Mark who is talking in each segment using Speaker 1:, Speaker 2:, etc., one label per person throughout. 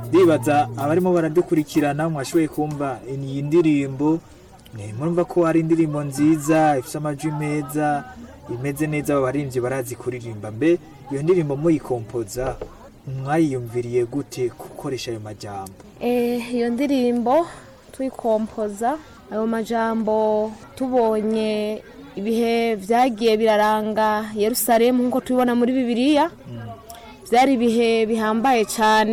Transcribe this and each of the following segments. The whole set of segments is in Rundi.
Speaker 1: ndibaza abarimo baradukurikirana mwashoboye kumva iyi ndirimbo ni murumva ko ari indirimbo nziza ifite amajwi meza imeze neza abo baririmbyi barazi kuririmba mbe iyo ndirimbo muyikompoza mwayiyumviriye gute gukoresha ayo majambo
Speaker 2: Eh, iyo ndirimbo tuyikompoza ayo majambo tubonye ibihe byagiye biraranga yerusalemu nk'uko tubibona muri bibiliya byari ibihe bihambaye cyane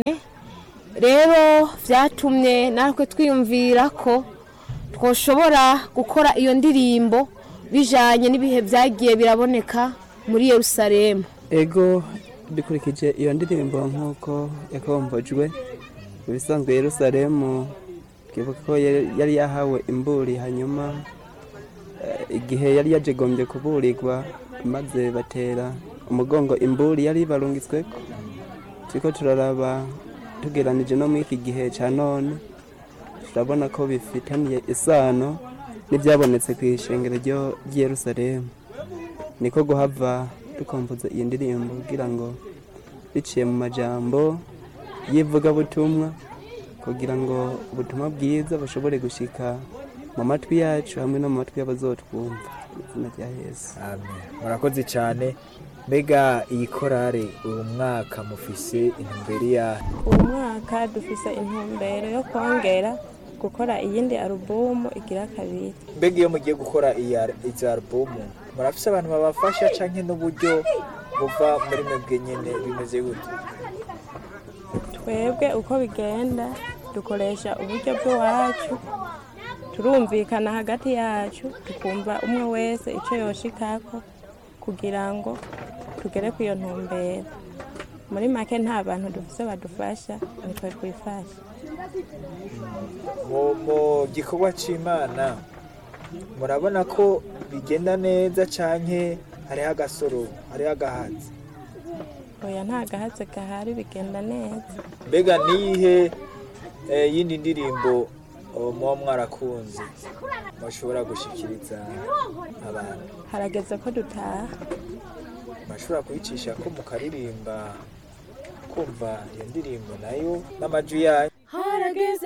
Speaker 2: rero byatumye natwe twiyumvira ko twoshobora gukora iyo ndirimbo bijyanye n'ibihe byagiye biraboneka muri yerusalemu
Speaker 3: ego dukurikije iyo ndirimbo nk'uko yakombojwe ibisanzwe yerusalemu twibuka ko yari yari yahawe imburi hanyuma eh, igihe yari yajegombye kuburirwa maze batera umugongo imburi yari barungitsweko turiko turaraba tugeranije no muri iki gihe ca none turabona ko bifitaniye isano n'ibyabonetse ku ishengero ryo- ry'i yerusalemu niko guhava dukompoza iyi ndirimbo kugira ngo biciye mu majambo y'ivugabutumwa kugira ngo ubutumwa bwiza bushobore gushika mu matwi yacu hamwe no mu matwi y'abazotwumva mu izina rya yesu
Speaker 1: amen murakoze cyane mbega iyi korale uyu mwaka mufise intumbero yayo
Speaker 4: uyu mwaka dufise intumbero yo kongera gukora iyindi alubumu igira kabiri
Speaker 1: mbega iyo mugiye gukora iyi al- izi alubumu murafise abantu babafasha canke n'uburyo buva muri mwebwe nyene bimeze gute
Speaker 4: twebwe uko bigenda dukoresha uburyo bw'iwacu turumvikana hagati yacu tukumva umwe wese icyo yoshikako kugira ngo tugere ku iyo ntumbero muri make nta bantu dufise badufasha nitwe twifasha
Speaker 1: mu mu gikorwa c'imana murabona ko bigenda neza canke hariho agasoro hariho agahatsi
Speaker 4: oya nta gahatse gahari bigenda neza
Speaker 1: mbega niyihe eh, yindi ndirimbo oh, muba mwarakunze mushobora gushikiriza abantu
Speaker 4: harageze ko dutaha
Speaker 1: mashobora kuyicisha ko mukaririmba kumva iyo ndirimbo nayo n'amajwi yayo
Speaker 4: harageze